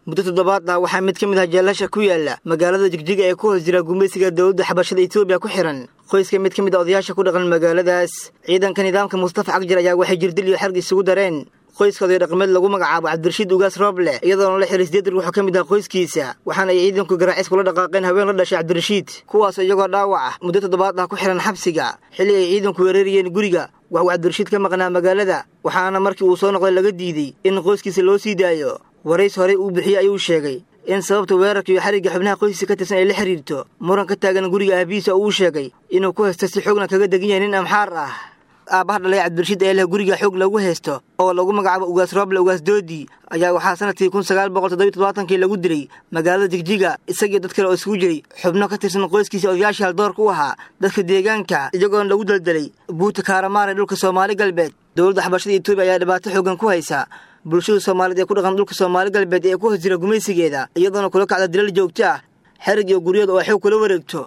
muddo toddobaad ah waxaa mid ka mid ah jeelasha ku yaala magaalada jigjiga ee ku hoos jira gumaysiga dowladda xabashada etoobiya ku xihan qoyska mid ka mid a odayaasha ku dhaqan magaaladaas ciidanka nidaamka mustafa cagjar ayaa waxay jirdil iyo xerg isugu dareen qoyska oday dhaqameed lagu magacaabo cabdirashiid ugaas rooble iyadoona la xiray sideed ruux oo ka mid ah qoyskiisa waxaana ay ciidanku garaacis kula dhaqaaqeen haween la dhashay cabdirashiid kuwaasoo iyagoo dhaawac ah muddo toddobaad ah ku xihan xabsiga xilli ay ciidanku weerarayeen guriga wax uu cabdirashiid ka maqnaa magaalada waxaana markii uu soo noqday laga diiday in qoyskiisa loo sii daayo warays horey uu bixiyey ayuu sheegay in sababta weerarka iyo xarigga xubnaha qoyskiisa ka tirsan ay la xiriirto muran ka taagan guriga aabihiisa oo uu sheegay inuu ku haysto si xoogna kaga degan yahay nin amxaar ah aabbaha dhalay cabdirashiid ee leh guriga xoog lagu haysto oo lagu magacaabo ugaas rooble ugaas doodi ayaa waxaa sanadkii kun sagaal boqol toddobiy toddobaatankii lagu dilay magaalada jigjiga isagii dad kale oo isugu jiray xubno ka tirsan qoyskiisa odayaashii haldoorka u ahaa dadka deegaanka iyagoona lagu daldalay buuta kaaramaar ee dhulka soomaali galbeed dowladda xabashada etoobiya ayaa dhibaato xoogan ku haysa bulshada soomaaliyeed ee ku dhaqan dhulka soomaali galbeed ee ku hoos jira gumaysigeeda iyadoona kula kacda dilal joogto ah xerig iyo guryada oo xoog kula wareegto